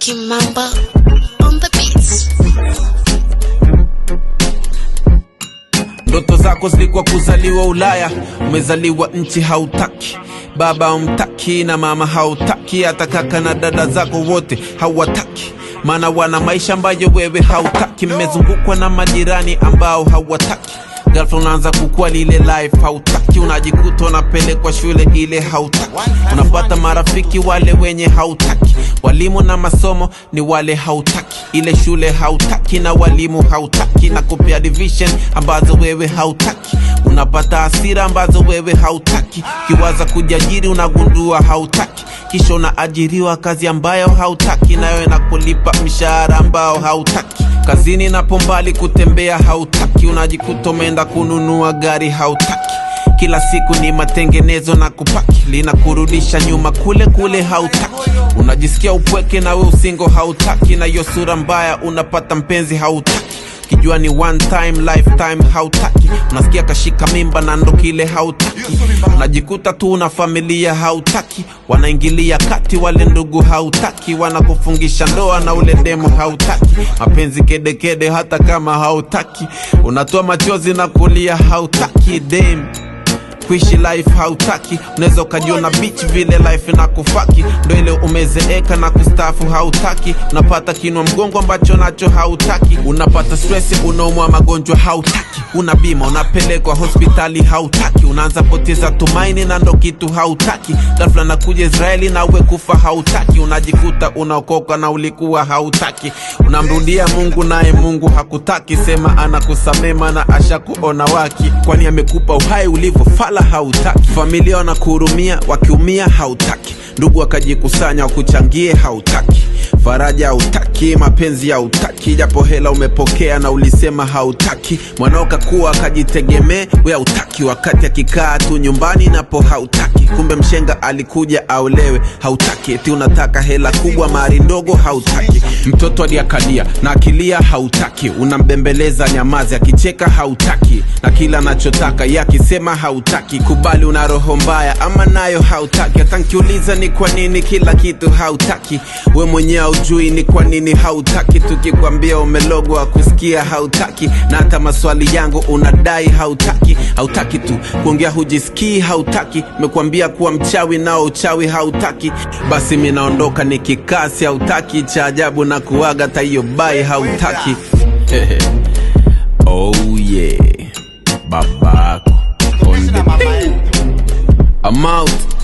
Kimamba on the beats. Ndoto zako zilikuwa kuzaliwa Ulaya, umezaliwa nchi hautaki, baba umtaki na mama hautaki, hata kaka na dada zako wote hawataki, maana wana maisha ambayo wewe hautaki. Mmezungukwa na majirani ambao hawataki Ghafla unaanza kukua lile life hautaki, unajikuta unapelekwa shule ile hautaki, unapata marafiki wale wenye hautaki, walimu na masomo ni wale hautaki, ile shule hautaki na walimu hautaki, na kupea division ambazo wewe hautaki, unapata hasira ambazo wewe hautaki, ukiwaza kujiajiri unagundua hautaki kisha unaajiriwa kazi ambayo hautaki, nayo inakulipa mshahara ambao hautaki. Kazini napo mbali kutembea hautaki, unajikuta umeenda kununua gari hautaki. Kila siku ni matengenezo na kupaki, linakurudisha nyuma kule kule hautaki. Unajisikia upweke nawe usingo hautaki, na hiyo sura mbaya unapata mpenzi hautaki kijua ni one time lifetime hautaki unasikia kashika mimba na ndo kile hautaki unajikuta tu una familia hautaki wanaingilia kati wale ndugu hautaki wanakufungisha ndoa na ule demo hautaki mapenzi kedekede hata kama hautaki unatoa machozi na kulia hautaki dem kuishi life hautaki unaweza ukajiona beach vile life na kufaki ndo ile umezeeka na kustafu hautaki unapata kinwa mgongo ambacho nacho hautaki unapata stress unaumwa magonjwa hautaki una bima unapelekwa hospitali hautaki unaanza poteza tumaini na ndo kitu hautaki ghafla nakuja israeli na uwe kufa hautaki unajikuta unaokoka na ulikuwa hautaki unamrudia mungu naye mungu hakutaki sema anakusamema na asha kuona waki kwani amekupa uhai ulivyofala hautaki familia wanakuhurumia wakiumia hautaki ndugu wakajikusanya wakuchangie hautaki faraja hautaki mapenzi hautaki japo hela umepokea na ulisema hautaki mwanao kakuwa akajitegemee we hautaki wakati akikaa tu nyumbani napo hautaki kumbe mshenga alikuja aolewe hautaki eti unataka hela kubwa mari ndogo hautaki mtoto aliakalia na akilia hautaki unambembeleza nyamazi akicheka hautaki na kila anachotaka ye akisema hautaki kubali una roho mbaya ama nayo hautaki hata nkiuliza ni kwa nini kila kitu hautaki we mwenyewe haujui ni kwa nini hautaki tukikwambia umelogwa kusikia hautaki na hata maswali yangu unadai hautaki hautaki tu kuongea hujisikii hautaki mekwambia kuwa mchawi nao uchawi hautaki basi minaondoka nikikasi hautaki cha ajabu na kuaga taiyo bai hautaki oh yeah babako on the I'm out